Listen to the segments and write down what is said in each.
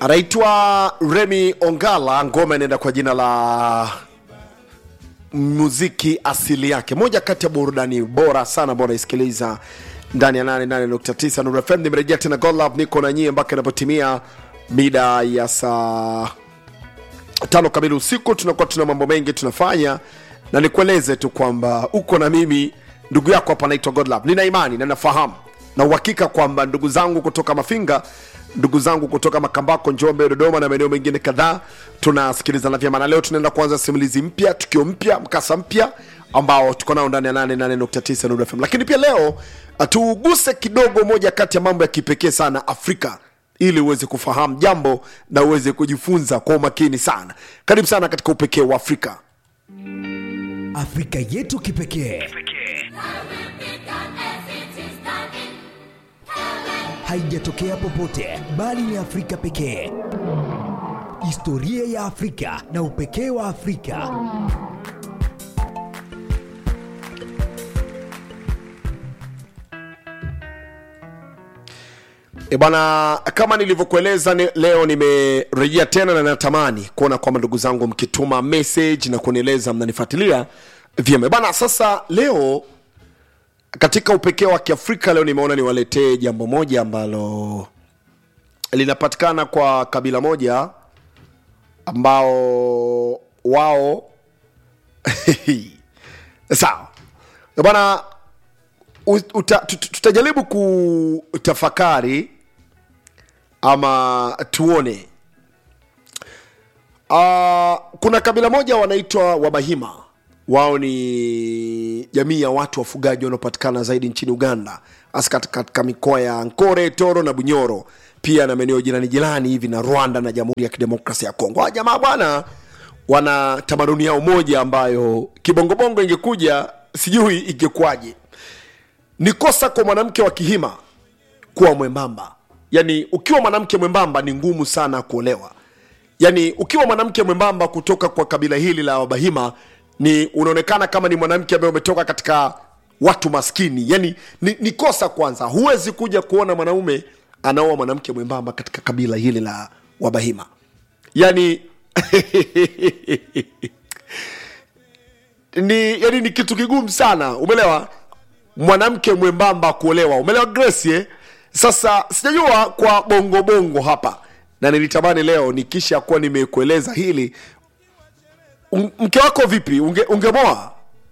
anaitwa Remy Ongala, ngoma inaenda kwa jina la muziki asili yake, moja kati ya burudani bora sana ambao unaisikiliza ndani ya 88.9 Nuru FM. Nimerejea tena God Love, niko na nyie mpaka inapotimia mida ya saa tano kamili usiku. Tunakuwa tuna mambo mengi tunafanya, na nikueleze tu kwamba uko na mimi ndugu yako hapa, naitwa God Love. Nina imani na nafahamu na uhakika kwamba ndugu zangu kutoka Mafinga ndugu zangu kutoka Makambako, Njombe, Dodoma na maeneo mengine kadhaa tunasikilizana vyema, na leo tunaenda kuanza simulizi mpya, tukio mpya, mkasa mpya ambao tuko nao ndani ya 88.9 Nuru FM. Lakini pia leo tuguse kidogo moja kati ya mambo ya kipekee sana Afrika ili uweze kufahamu jambo na uweze kujifunza kwa umakini sana. Karibu sana katika upekee wa Afrika. Afrika yetu kipekee haijatokea popote, bali ni Afrika pekee. Historia ya Afrika na upekee wa Afrika. E bwana, kama nilivyokueleza ni, leo nimerejea tena na natamani kuona kwamba ndugu zangu mkituma message na kunieleza mnanifuatilia vyema. E bwana, sasa leo katika upekee wa Kiafrika leo nimeona niwaletee jambo moja ambalo linapatikana kwa kabila moja ambao wao sawa E bwana, u- uta- tut- tutajaribu kutafakari ama tuone uh, kuna kabila moja wanaitwa wabahima wao ni jamii ya watu wafugaji wanaopatikana zaidi nchini uganda hasa katika katika mikoa ya nkore toro na bunyoro pia na maeneo jirani jirani hivi na rwanda na jamhuri ya kidemokrasia ya kongo hawa jamaa bwana wana tamaduni yao moja ambayo kibongobongo ingekuja sijui ingekuwaje ni kosa kwa mwanamke wa kihima kuwa mwembamba yaani ukiwa mwanamke mwembamba ni ngumu sana kuolewa yaani ukiwa mwanamke mwembamba kutoka kwa kabila hili la wabahima ni unaonekana kama ni mwanamke ambaye umetoka katika watu maskini yaani ni, ni kosa kwanza huwezi kuja kuona mwanaume anaoa mwanamke mwembamba katika kabila hili la wabahima yaani ni yani ni kitu kigumu sana umeelewa mwanamke mwembamba kuolewa umeelewa grace eh? sasa sijajua kwa bongo bongo hapa na nilitamani leo nikisha kuwa nimekueleza hili Un- mke wako vipi unge, ungemoa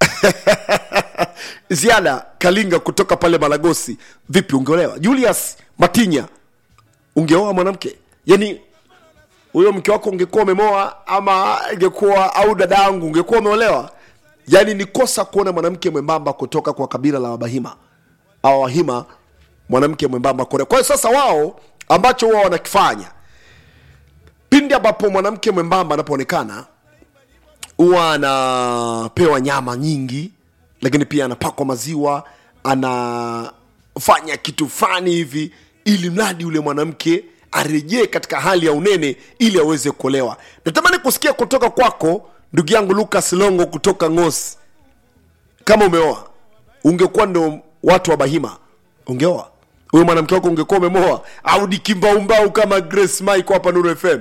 ziada kalinga kutoka pale malagosi vipi ungeolewa julius matinya ungeoa mwanamke yani huyo mke wako ungekuwa umemoa ama ingekuwa au dada yangu ungekuwa umeolewa yaani ni kosa kuona mwanamke mwembamba kutoka kwa kabila la wabahima au wahima mwanamke mwembamba kuolewa kwa hiyo sasa wao ambacho wao wanakifanya pindi ambapo mwanamke mwembamba anapoonekana huwa anapewa nyama nyingi lakini pia anapakwa maziwa anafanya kitu fulani hivi ili mradi yule mwanamke arejee katika hali ya unene ili aweze kuolewa natamani kusikia kutoka kwako ndugu yangu lucas longo kutoka ngosi kama umeoa ungekuwa ndo watu wa bahima ungeoa huyo mwanamke wako ungekuwa umemoa au ni kimbaumbau kama grace mike hapa nuru fm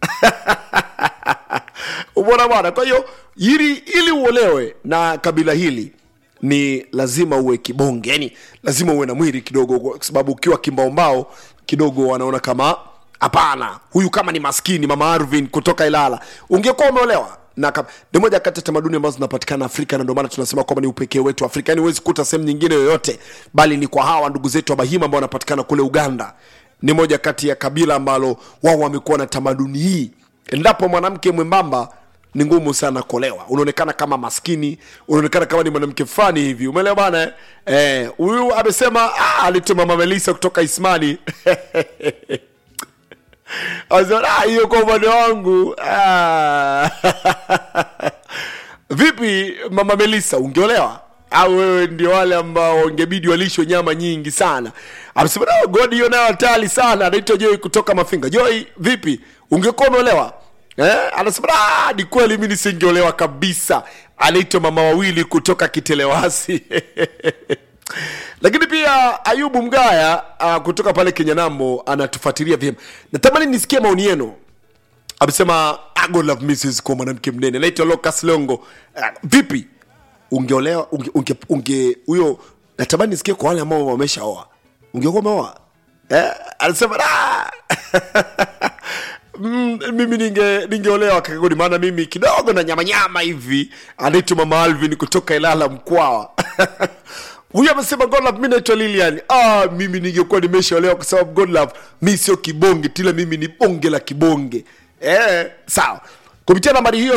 umeona bwana kwa hiyo ili ili uolewe na kabila hili ni lazima uwe kibonge yani lazima uwe na mwili kidogo kwa sababu ukiwa kimbaumbao kidogo wanaona kama hapana huyu kama ni maskini mama arvin kutoka ilala ungekuwa umeolewa na kam- ni moja kati ya tamaduni ambazo zinapatikana afrika na ndio maana tunasema kwamba ni upekee wetu afrika yani huwezi kuta sehemu nyingine yoyote bali ni kwa hawa ndugu zetu wa bahima ambao wanapatikana kule uganda ni moja kati ya kabila ambalo wao wamekuwa na tamaduni hii endapo mwanamke mwembamba ni ngumu sana kuolewa unaonekana kama maskini unaonekana kama ni mwanamke fulani hivi umeelewa bana eh? eh huyu amesema ah, alituma mama melisa kutoka ismani Anasema, "Ah, hiyo kwa upande wangu ah." vipi mama melisa ungeolewa au wewe ndio wale ambao ingebidi walishwe nyama nyingi sana amesema "No, god hiyo nayo hatari sana anaitwa joi kutoka mafinga joi vipi ungekuwa umeolewa eh? anasema "Ah, ni kweli mi nisingeolewa kabisa anaitwa mama wawili kutoka kitelewasi lakini pia ayubu mgaya uh, kutoka pale kenyanambo anatufuatilia vyema natamani nisikie maoni yenu amesema "I God love Mrs. kwa mwanamke mnene naitwa Lucas Longo uh, vipi ungeolewa unge unge unge huyo natamani nisikie kwa wale ambao wameshaoa ungekuwa umeoa eh, anasema "Ah!" Mm, mimi ninge ningeolewa kakagodi maana mimi kidogo na nyama nyama hivi anaitwa mama alvin kutoka ilala mkwawa huyu amesema godlove mi naitwa lilian ah, mimi ningekuwa nimeshaolewa kwa sababu godlove mi sio kibonge tila mimi ni bonge la kibonge eh, sawa kupitia nambari hiyo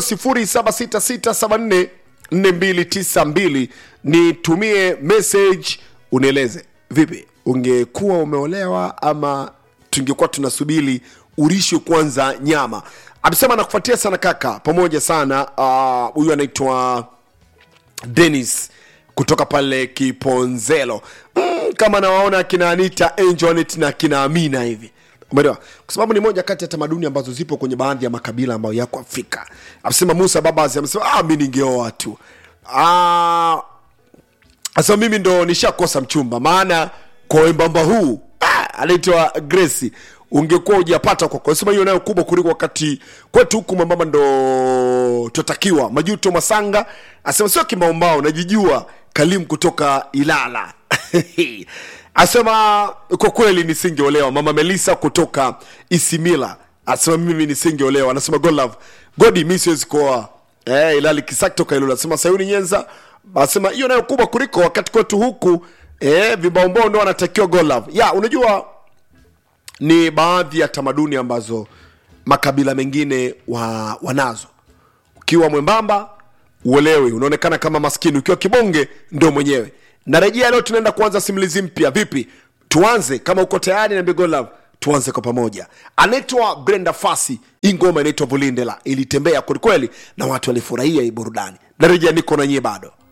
0766744292 nitumie message unieleze vipi ungekuwa umeolewa ama tungekuwa tunasubiri urishwe kwanza nyama amesema nakufuatia sana kaka pamoja sana Ah, huyu uh, anaitwa denis kutoka pale kiponzelo mm, kama nawaona akina anita angelet na akina amina hivi umeelewa kwa sababu ni moja kati ya tamaduni ambazo zipo kwenye baadhi ya makabila ambayo yako afrika amesema musa babas amesema ah, mi ningeoa tu ah, sasa mimi ndo nishakosa mchumba maana kwa wembamba huu ah, anaitwa grace ungekuwa ujapata kwako sema hiyo nayo kubwa kuliko wakati kwetu huku mwembamba ndo twatakiwa majuto masanga asema sio kimaumbao najijua kalim kutoka ilala asema kwa kweli nisingeolewa mama melisa kutoka isimila asema mimi nisingeolewa anasema god love godi mi siwezi kuoa eh, ilali kisaki toka ilula asema sayuni nyenza asema hiyo nayo kubwa kuliko wakati kwetu huku eh, vibaombao ndo wanatakiwa god love ya unajua ni baadhi ya tamaduni ambazo makabila mengine wa, wanazo ukiwa mwembamba uelewi unaonekana kama maskini ukiwa kibonge ndo mwenyewe narejea leo tunaenda kuanza simulizi mpya vipi tuanze kama uko tayari na Big Love tuanze kwa pamoja anaitwa brenda fasi hii ngoma inaitwa vulindela ilitembea kwelikweli na watu walifurahia hii burudani narejea niko na nyie bado